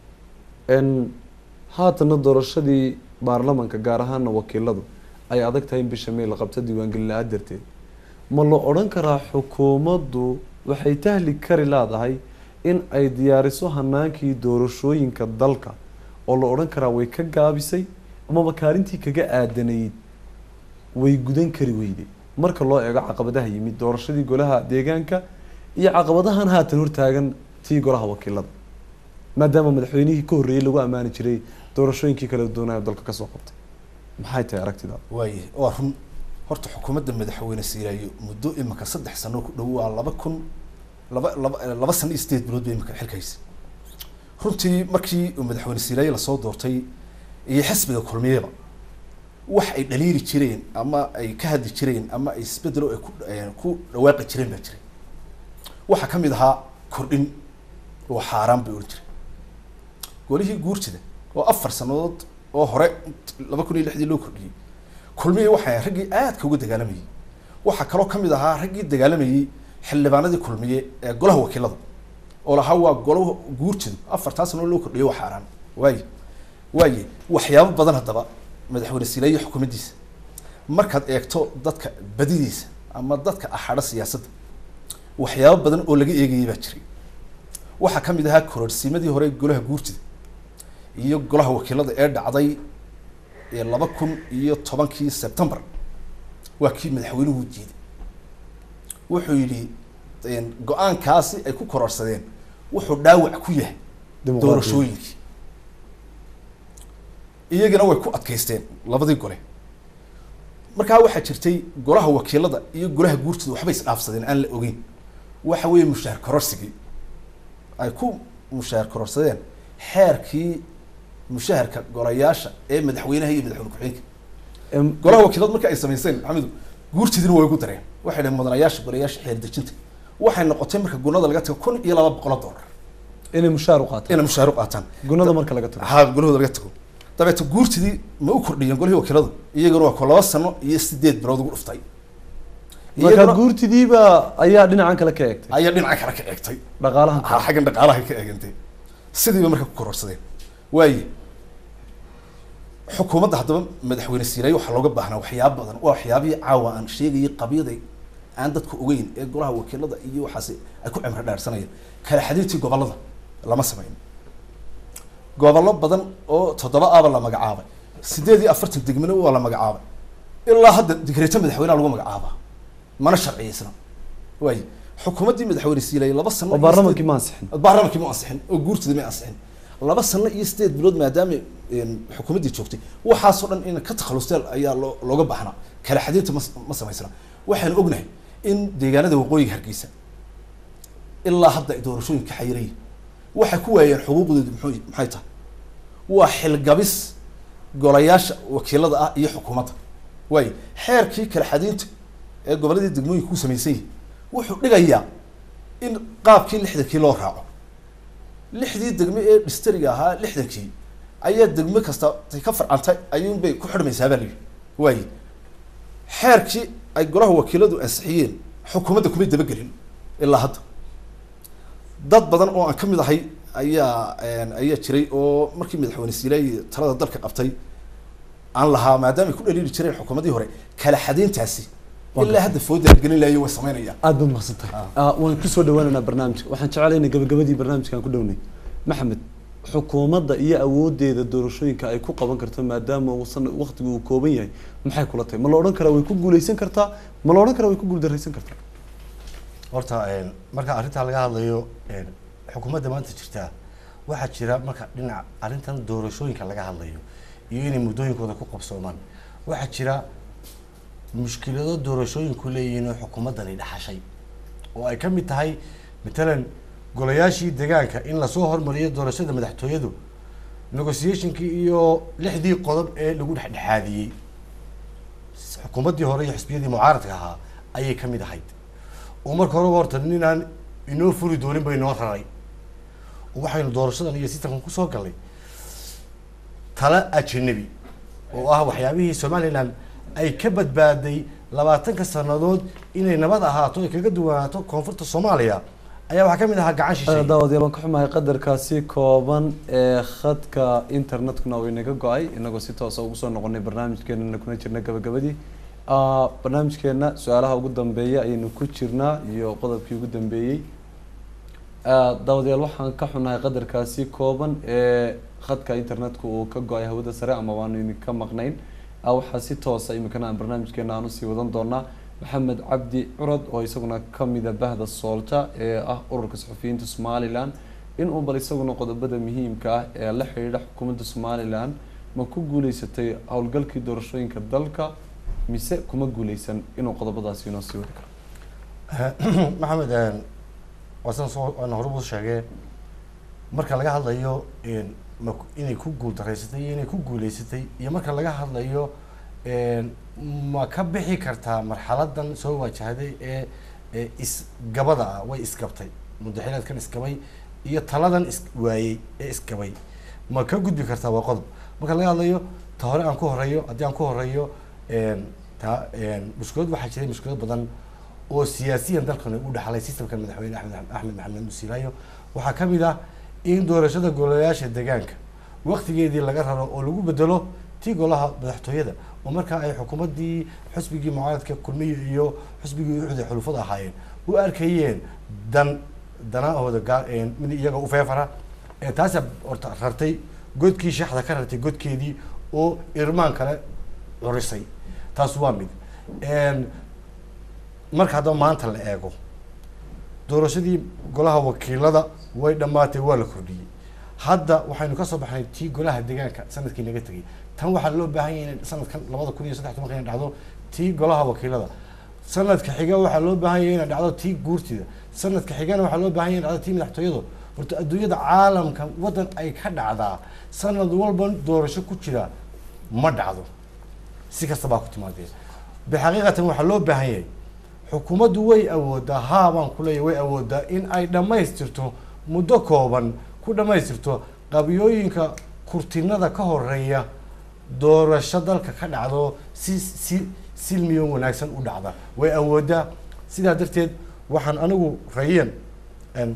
n haatana doorashadii baarlamanka gaar ahaana wakiiladu ay adag tahay in bisha may la qabto diiwaangelin la-aan darteed ma la odhan karaa xukuumaddu waxay tahli kari leedahay in ay diyaariso hanaankii doorashooyinka dalka oo la odhan karaa way ka gaabisay amaba kaalintii kaga aadanayd way gudan kari weyday marka loo eego caqabadaha yimid doorashadii golaha deegaanka iyo caqabadahan haatan hortaagan tii golaha wakiilada maadaama madaxweynihii ka horreeyey lagu ammaani jiray doorashooyinkii kala duwanaayo dalka kasoo qabtay maxay tahay aragtidaada waaye waa run horta xukuumadda madaxweyne siiraayo muddo imika saddex sano ku dhow waa laba kun laba laba laba sano iyo sideed bilood bay imika xilkaysa runtii markii uu madaxweyne siiraayo lasoo doortay iyo xisbiga kulmiyeba wax ay dhaliiri jireen ama ay ka hadli jireen ama ay isbedelo ay ku eh, ku dhawaaqi jireen baa jiray waxaa ka mid ahaa kordhin oo xaaraan bay odhan jiray golihii guurtida oo afar sanadood oo hore laba kun iyo lixdii loo kordhiyey kulmihii waxay ahayd raggii aadka uga dagaalamayey waxaa kaloo ka mid ahaa raggii dagaalamayey xildhibaanadii kulmiye ee golaha wakiilada oo lahaa waa golaha guurtidu afartaa sano loo kordhiyey waa xaaraan waaye waaye waxyaabo badan haddaba madaxweyne siilaayo xukuumaddiisa markaad eegto dadka badidiisa ama dadka axadha siyaasadda waxyaabo badan oo laga eegayay baa jiray waxaa ka mid ahaa kororsiimadii hore golaha guurtida iyo golaha wakiilada ee dhacday ee laba kun iyo tobankii sebtembar waa kii madaxweynuhu diiday wuxuu yidhi go-aankaasi ay ku kororsadeen wuxuu dhaawac ku yahay doorashooyinkii iyagana way ku adkaysteen labadii gole markaa waxaa jirtay golaha wakiilada iyo golaha guurtida waxbay isdhaafsadeen aan la ogeyn waxa weeye mushaar kororsigii ay ku mushaar kororsadeen xeerkii mushaharka golayaasha ee madaxweynaha iyo madaxweyne ku-xigeenka golaha wakiilada marka ay samayseen maxamedu guurtidina way ugu dareen waxay dhaheen mudanayaasha golayaasha xeer dejinta waxay noqotay marka gunada laga tago kun iyo laba boqol oo dollar inay mushaar u qaataan inay mushaar u qaataan gunada marka laga tago ha gulahooda laga tago dabeeta guurtidii ma u kordhiyeen golihii wakiiladu iyaguna waa ko laba sano iyo sideed bilood ugu dhuftay marka Iyaguna guurtidiiba ayaa dhinacan kale ka eegtay ayaa dhinaca kale ka eegtay dhaqaalahan ha xaggan dhaqaalaha ka eegantay sidiiba marka ku kororsadeen waaye xukuumadda haddaba madaxweyne siilaayo waxaa looga baahnaa waxyaaba badan waa waxyaabihii caawa aan sheegayay qabyaday aan dadku ogeyn ee golaha wakiilada iyo waxaasi ay ku cimro dhaarsanayeen kala xadiirtii gobolada lama samayn gobollo badan oo toddoba aba la magacaabay sideed iyo afartan degmana waa la magacaabay ilaa hadda digreeto madaxweynaha lagu magacaabaa mana sharciyeysna waaye xukuumaddii madaxweyne siilaayo laba sano oo iyo baarlamankii sideed- ma ansixin baarlamankii ma ansixin oo guurtida ma ansixin laba sano iyo sideed bilood maadaama een, xukuumaddii joogtay waxaasoo dhan in ka takhalusteen ayaa loo looga baahnaa kala xadiinta ma ma samaysna waxaanu ognahay in deegaanada waqooyiga hargeysa ilaa hadda ay doorashooyinka xayiraya waxay ku waayeen xuquuqdoodu muxuu maxay tahay waa xilgabis golayaasha wakiilada ah iyo xukuumadda waayo xeerkii kala xadiinta ee goboladii degmooyinka ku samaysan yahay wuxuu dhigayaa in qaabkii lixdankii loo raaco lixdii degme ee dhistariga ahaa lixdankii ayaa degme kasta tay ka farcantay ayuunbay ku xidhmaysaa baa la yidhi waaye xeerkii ay golaha wakiiladu ansixiyeen xukuumadda kumay dabagelin ilaa hadda dad badan oo aan ka mid ahay ayaa ayaa jiray oo markii madaxweyne siilaayi talada dalka qabtay aan lahaa maadaama ay ku dhaliili jireen xukuumadii hore kala xadeyntaasi ilaa hadda fooda la gelin lahayo way samaynayaan aad baad mahadsantahay Ah, waan kusoo dhawaanaynaa barnaamijka waxaan jecelaynay gabagabadii barnaamijkaan ku dhownay maxamed xukuumadda iyo awoodeeda doorashooyinka ay ku qaban karto maadaama uu sana waqtigu uu kooban yahay maxay kula tahay ma la odhan karaa way ku guuleysan kartaa ma la odhan karaa way ku guuldaraysan kartaa horta een, marka arrintaa laga hadlayo een, xukuumadda maanta jirtaa waxaa jira marka dhinaca arrintan doorashooyinka laga hadlayo iyo inay muddooyinkooda ku qabsoomaan waxaa jira mushkilado doorashooyinku leeyihiin oo xukuumaddani dhaxashay oo ay ka mid tahay matalan golayaashii deegaanka in lasoo hormariyo doorashada madaxtooyadu negotiationkii iyo lixdii qodob ee lagu dhexdhexaadiyey xukuumaddii hore iyo xisbiyadii mucaaradka ahaa ayay ka mid ahayd oo marka horeba horta ninaan inoo furi doonin ba inoo raray oo waxaynu doorashadan iyo sistamkan kusoo galnay tala ajanabi oo ah waxyaabihii somaliland ay ka badbaaday labaatanka sanadood inay nabad ahaato ay kaga duwanaato koonfurta soomaaliya ayaa waxaa ka mid ahaa gacan shishay daawadayaal waan ka xumahay qadarkaasi kooban ee khadka internetkuna uu inaga go-ay inagoo si toosa ugu soo noqonay barnaamijkeenana kuna jirna gabagabadii Ah, barnaamijkeena su-aalaha ugu dambeeya ayaynu ku jirnaa iyo qodobkii ugu dambeeyey Ah, daawadayaal waxaan ka xunahay qadarkaasi kooban ee khadka internetka uu ka go-ay hawada sare ama waanu idinka maqnayn Ah, waxaa si toosa iminkana aan barnaamijkeena aan usii wadan doonaa maxamed cabdi curad oo isaguna kamida bahda soolta ee ah ururka saxufiyiinta somalilan inuu bal isaguna qodobada muhiimka ah ee la xidhiidha xukuumadda somalilan ma ku guuleysatay howlgalkii doorashooyinka dalka mise kuma guuleysan inuu qodobadaasi inoo sii wadi karo maxamed een, waa sidan soo aan horeba sheegee marka laga hadlayo een, ma ku- inay ku guuldareysatay iyo inay ku guuleysatay iyo marka laga hadlayo een, ma ka bixi kartaa marxaladan soo wajahday ee ee isgabada ah way isgabtay mudaxilaadkan isgabay iyo taladan is waayey ee isgabay ma ka gudbi kartaa waa qodob marka laga hadlayo ta hore aan ku horeeyo haddii aan ku horeeyo een, ta een, mushkilad waxaa jiray mushkilad badan oo siyaasiyan dalkan u dhaxlay sistamka madaxweyne axmed axmed maxamed musiilaayo waxaa ka mid ah in doorashada golayaasha deegaanka waqtigeedii laga raro oo lagu bedelo tii golaha madaxtooyada oo markaa ay xukuumaddii xusbigii mucaaradka kulmiye iyo xusbigii uxud ee xulufada ahaayeen u arkayeen dan danahooda gaar een, mid iyaga u feefara ee taasa horta rartay godkii shaxda ka rartay godkeedii oo irmaan kale curisay taas waa mid Een, marka haddaba maanta la eego doorashadii golaha wakiilada way dhammaatay waa la kordhiyey hadda waxaynu ka soo baxnay tii golaha deegaanka sanadkii naga tegay tan waxaa loo baahan yahay in sanadkan labada kun iyo saddex tobanka inay dhacdo tii golaha wakiilada sanadka xiga waxaa loo baahan yahay inay dhacdo tii guurtida sanadka xigana waxaa loo baahan yahay inay dhacdo tii madaxtooyadu horta adduunyada caalamka waddan ay ka dhacdaa sanad walba doorasho ku jira ma dhacdo si kasta baa ku timaadee bixaqiiqatan waxaa loo baahan yahay xukuumaddu way awoodaa haa baan ku leeyahay way awoodaa in ay dhammaystirto muddo kooban ku dhammaystirto qabiyooyinka kurtinada ka horeeya doorasho dalka ka dhacdo si si silmiyo wanaagsan u dhacda way awoodaa sidaa darteed waxaan anigu rayan aan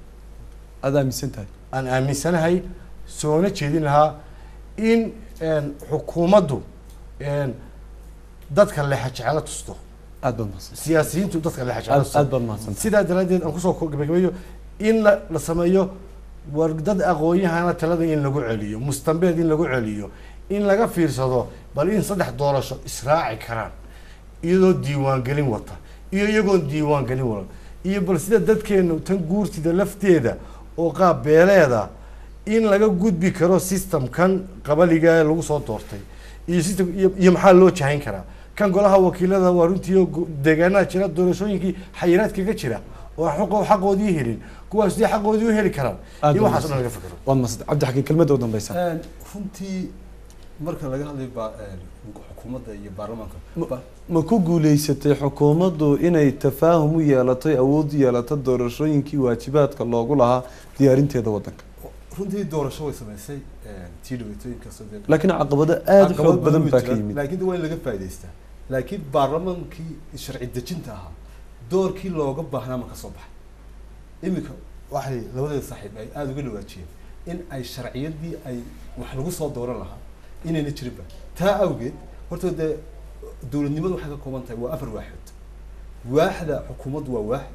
aada aaminsan tahay aan aaminsanahay soona jeedin lahaa in een, xukuumaddu een, dadka lexa jecelo tusto aada baad mahadsan siyaasiyiintu dadka lexa jecelo aad tusto aad baad mahadsan sidaa daraaddeed aan kusoo ko- gabagabeeyo in la, la sameeyo war dad aqoon-yahana talada in lagu celiyo mustambeed in lagu celiyo in laga fiirsado bal in saddex doorasho israaci karaan iyadoo diiwaangelin wata iyo iyagoon diiwaangelin wadan iyo bal sida dadkeenu tan guurtida lafteeda oo qaab beeleeda in laga gudbi karo systemkan qabaliga ee lagu soo doortay iyo system iyo, iyo maxaa loo jahayn karaa kan golaha wakiilada waa runtii oo go- deegaanada jira doorashooyinkii xayiraad kaga jira oo xaqo xaqoodii helin kuwaas sidee xaqoodii u heli karaan Aad iyo baa waxaas oo dhan mahadsan. laga fikiro waad mahadsan cabdixakiin kelmadda u dambeysa Een, runtii marka laga hadlayo ba- een, xukuumadda iyo baarlamaanka ba- ma ku guuleysatay xukuumaddu inay tafaahum u yeelatay awood u yeelato doorashooyinkii waajibaadka loogu lahaa diyaarinteeda waddanka runtii doorasho way samaysay een, tii dhaweetooyin kastoo dee laakiin caqabado aada u caqabad xoog badan way baa ka jiraan, yimid laakiin de waa in laga faa'iidaystaa laakiin baarlamaankii sharci dejinta ahaa doorkii looga baahnaa ma ka soo baxay iminka waxay labadeeda saaxiib ay aada uga dhawaajiyeen in ay sharciyadii ay wax lagu soo dooran lahaa inayna jirinba taa awgeed horta dee dowladnimadu waxay ka kooban tahay waa afar waaxood waaxda xukuumaddu waa waax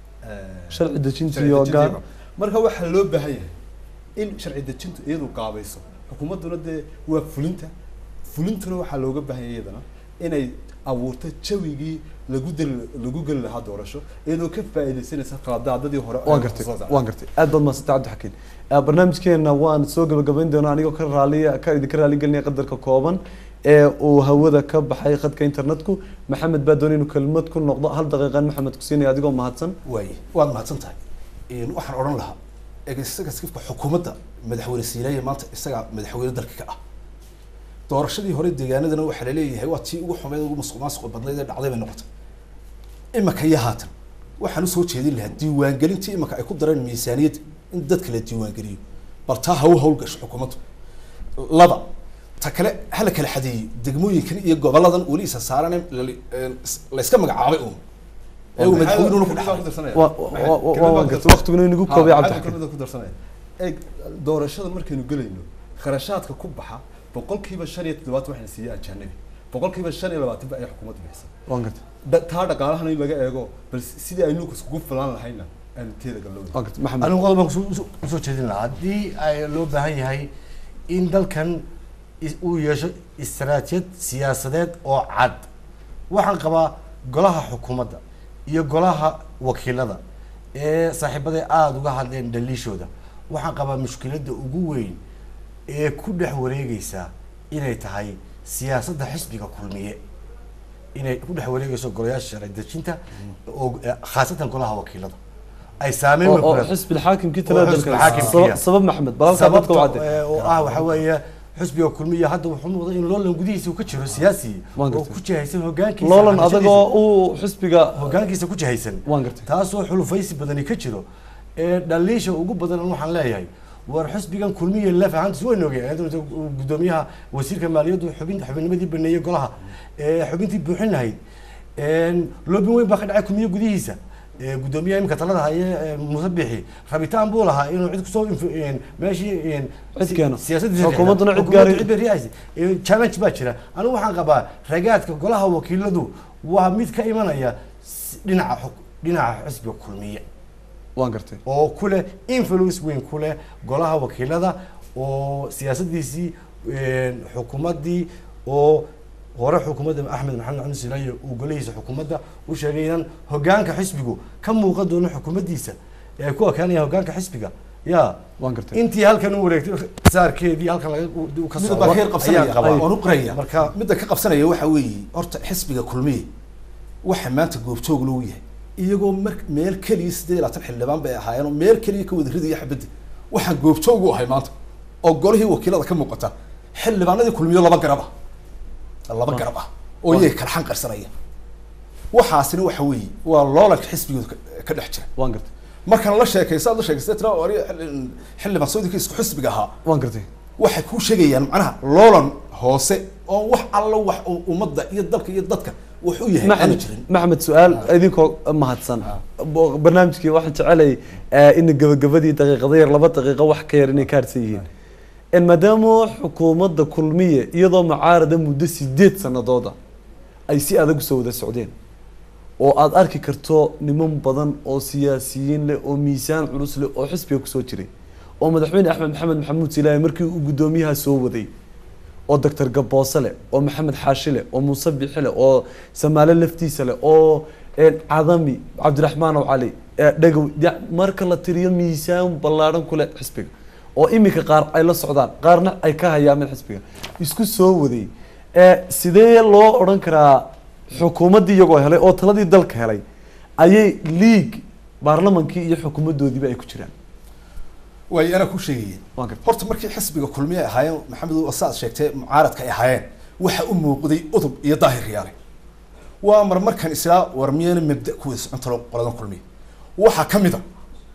eh, sharci dejinta sharci iyo dejinta gaar marka waxaa loo baahan yahay in sharci dejintu iyadu qaabayso xukuumadduna dee waa fulinta fulintuna waxaa looga baahan yahay iyadana inay abuurto jawigii lagu deli lagu geli lahaa doorasho iyadoo ka faa'iidaysanaysa qaladaadadii hore waan ay gartay soo saartay. waan gartay aad baad mahadsantay cabdixakiin Eh, barnaamijkeena waan soo gabagabayn doonaa anigoo ka raaliya ka idinka raaligelinaya qadarka kooban ee uu hawada ka baxay khadka internetku maxamed baa doonay inuu kelmad ku noqdo hal daqiiqan maxamed ku siinaya adigoo mahadsan waaye waad mahadsan tahay Een, waxaan odhan lahaa executive-ka xukuumadda madaxweyne siinaye maanta isagaa madaxweyne dalka ka ah doorashadii hore deegaanadana waxaa laleeyahay waa tii ugu xumeyd ugu musuq maasuq badnayd ee dhacday bay noqotay imaka iyo haatan waxaan usoo jeedin lahaa diiwaangelintii imaka ay ku dareen miisaaniyadda in dadka la diiwaangeliyo bal taa ha u howlgasho xukuumaddu laba ta kale hala kala xadeeyo degmooyinkan iyo goboladan weli isa saaran ee lali- een is- layska magacaabay uun ee uu madaxweynuhuna ku Maxay- dhexlay ku darsanaya? Waa- Maxay- waa- waa- kelmad waan baan gartay. darsanaya. Waqtiguna inagu Ha, koobay maxay Cabdixakiin. kelmada ku darsanaya eeg doorashada markaynu gelayno kharashaadka ku baxa boqolkiiba shan iyo toddobaatan waxayna siiyey ajanabi boqolkiiba shan iyo labaatan ba ay xukuumadda bixisa waan gartay Da- taa dhaqaalahana in laga eego bal sidii aynu iskugu filaan lahayna aynu teeda galowda waan gartay maxamed anigu qodob baan kusoo- usoo- usoo jeedin lahaa haddii ay loo baahan yahay in dalkan is- uu yeesho istaraatijiyad siyaasadeed oo cad waxaan qabaa golaha xukuumadda iyo golaha wakiilada ee saaxiibaday aada uga hadleen dhaliishooda waxaan qabaa mushkiladda ugu weyn ee ku dhex wareegeysa inay tahay siyaasadda xisbiga kulmiye inay ku dhex wareegeyso golayaasha sharci dejinta oo eh, khaasatan golaha wakiilada ay saameyn oo weyn ku oo leedahay. xisbi alxaakimkii Oo talada xisbi dalka alxaakimkiya. sabab- sabab maxamed bal halkaa dadka u sababta cadde ee, oo ah waxa weeye xisbiga kulmiya hadda wuxuu muuqda in loolan gudihiisa uu ka jiro siyaasi Waan oo gartay. ku jihaysan hogaankiisa loolan qabashadiisa. adagoo uu xisbiga hogaankiisa ku jihaysan waan gartay taasoo xulufaysi badani ka jiro ee dhaliisha ugu badan waxaan leeyahay war xisbigan kulmiya laf ahaantiis waynu ogey iyadoo uu gudoomiyaha wasiirka maaliyaddu xubin xubinnimadii baneeyey golaha ee xubintii buuxin lahayd een, loobin weyn baa ka dhacay kulmiye gudihiisa ee, gudoomiyaha imika talada haye ee, muuse bixi rabitaan buu lahaa inuu cid kusoo inf- een, meeshii een, Cid si- keeno. siyaasaddiisa Xukuumadduna cid Xukuumaddu gaari- cid bay riixaysa. Ee, challenge baa jira anigu waxaan qabaa ragaadka golaha wakiiladu waa mid ka imanaya s- dhinaca xuk- dhinaca xisbiga kulmiye waan gartay oo ku leh influence weyn ku leh golaha wakiilada oo siyaasadiisii een, xukuumaddii oo hore xukuumadda axmed maxamed cabdi silaayo uu golihiisa xukuumadda u sheegay inaan hogaanka xisbigu ka muuqan doono xukuumaddiisa ee ay ku ekaanayaan hogaanka xisbiga ya waan gartay intii halkan u wareegtay saarkeedii halkan laga u- u ka mid socdo baa ka yar qabsanaya ayaan qabaa. waan u qiraya marka midda ka qabsanaya waxa weeye horta xisbiga kulmiye waxa maanta goobjoog loo yahay iyagoo mar meel keliya siddeed iyo labaatan xildhibaan bay ahaayeen oo meel keliya ka wada ridaya xabadda waxaan goobjoog u ahay maanta oo golihii wakiilada ka muuqata xildhibaanadii kulmiyo laba garab ah laba garab ah oo iyaga kala xan qarsanaya waxaasina waxa weeye waa loolanka xisbigooda ka- ka dhex jira waan gartay markaan la sheekaysa aad la sheekaystay tira ori xildhibaan saudika isku xisbiga ahaa waan gartay waxay kuu sheegayaan macnaha loolan hoose oo wax alla wax uu ummadda iyo dalka iyo dadka wax u yahay aanu maxamed jirin maxamed su-aal idinkoo mahadsan Bo- barnaamijkii waxaan jecelay eh, in gabagabadii daqiiqada yar laba daqiiqo wax ka yar inay ka harsan yihiin En maadaama xukuumadda kulmiye iyadoo mucaarada muddo sideed sanadooda ay si adag usoo wada socdeen oo aada arki karto niman badan oo siyaasiyiin leh oo miisaan culus leh oo xisbiga kusoo jiray oo madaxweyne axmed maxamed maxamuud silaahi markii uu guddoomiyaha soo waday oo doctor gaboose leh oo maxamed xaashi leh oo muuse bixi leh oo samaale laftiisa leh oo een, cadami cabdiraxmaan oo cali ee, dhagow ya- marka la tiriyo miisaan ballaadhan ku leh xisbiga oo iminka qaar ay la socdaan qaarna ay ka hayaameen xisbiga isku soo waday ee, sidee loo odhan karaa xukuumaddii iyagoo helay oo taladii dalka helay ayay league baarlamankii iyo xukuumaddoodiiba ay ku jiraan waay anaa ku sheegayay Waa gartay. horta markii xisbiga kulmiye ay ahaayeen maxamed oo saad sheegtay mucaaradka ay ahaayeen waxa u muuqday udub iyo daahir yaale waa mar markan islaa war miyana mabda ku wada socontalo qoladan kulmiye waxaa ka mid a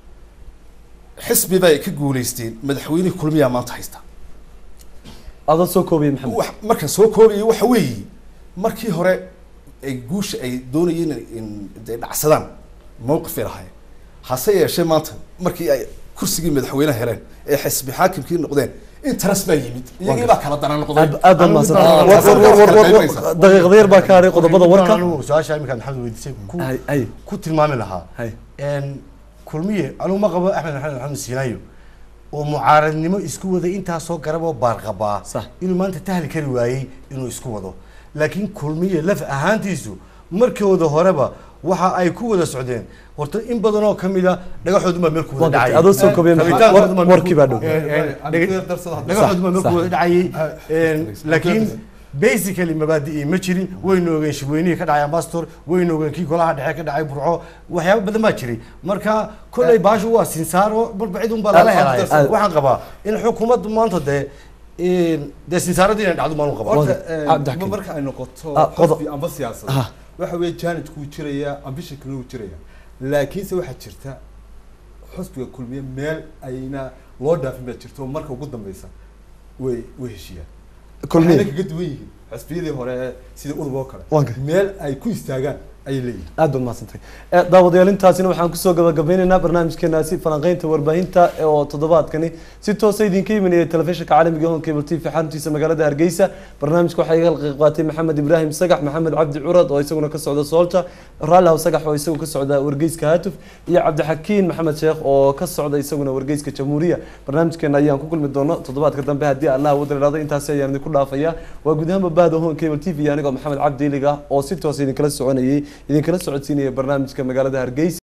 xisbi bay ka guuleysteen madaxweynihii kulmiyaa maanta haysta adoo soo koobaya maxamed wax markan soo koobaya waxa weeye markii hore ay guusha ay doonayeen in de dhacsadaan mowqifay lahaayeen hase yeeshee maanta markii ay kursigii madaxweynaha heleen ee xisbi xaakimkii noqdeen interes baa yimid iyagii baa kala daran noqday aad aad baad mahadsan Anigu war war war war war qaybinaysa. daqiiqada yar baa ka haray qodobada warka anigu su-aasha iminka maxamed weydiisay ku hay hay ku tilmaami lahaa hay een kulmiye anigu ma qabo axmed maxamed maxamed siinayo oo mucaaradnimo isku waday intaasoo garab oo baarqabaa Sax. inuu maanta tahli kari waayey inuu isku wado laakiin kulmiye laf ahaantiisu markooda horeba waxa ay ku wada socdeen horta in badan oo kamida dhagaxoodu baa meel ku Waa wada gartay. dhacay adoo soo koobaya maxamed Rabitaankoodu baa war- meel warkii ku- baa dhow een, een, Aan dhaga- ku yar darsado hadda. dhagaxoodu baa meel ku Sax. wada dhacayay Ah, een, laakiin Sax. basically mabaadi'i ma jirin waynu ogeen shirweynihii ka dhacay ambassador waynu ogeen kii golaha dhexe ka dhacay burco waxyaabo badan baa jiray marka kolley baashu waa sinsaaro marba cid unbaa lala Ah, helay ah, ah. waxaan qabaa in xukuumaddu maanta dee een, dee sinsaaradii inay dhacdo maanu qabaa Waa- Horta, eh, Cabdi Xakiim. marka ay noqoto Ah, qodob- xisbi amba siyaasad Ah. waxa weeye janajku wuu jiraya ambitionkuna wuu jiraya laakiinse waxaa jirta xisbiga kulmiye meel ayna loo dhaafin baa jirta oo marka ugu dambeysa way way heshiiyaan kulmiye waxayna kaga duwan yihiin xisbiyadii hore ee sida udub oo kale Waa gartay. meel ay ku istaagaan ayay leeyihiin aad baad mahadsantay Eh, daawadayaal intaasina waxaan kusoo gabagabeynaynaa barnaamijkeenaasi falanqeynta warbaahinta eh, oo toddobaadkani si toosa idinka imanaya telefishinka caalamiga hon cable t v xaruntiisa magaalada hargeysa barnaamijka waxaa iga qayb qaatay maxamed ibraahim sagax maxamed cabdi curad oo isaguna ka socda soolta raallihaw sagax oo isagu ka socda wargeyska haatuf iyo cabdixakiin maxamed sheekh oo ka socda isaguna wargeyska jamhuuriya barnaamijkeena ayaan ku kulmi doono toddobaadka dambe haddii allah wada idhaahdo intaasi ayaan idinku dhaafaya waa guud ahaanba bahda hon cable t v anigoo maxamed cabdi iliga oo si toosa idinkala soconayay idinkala socodsiinaya barnaamijka magaalada hargeysa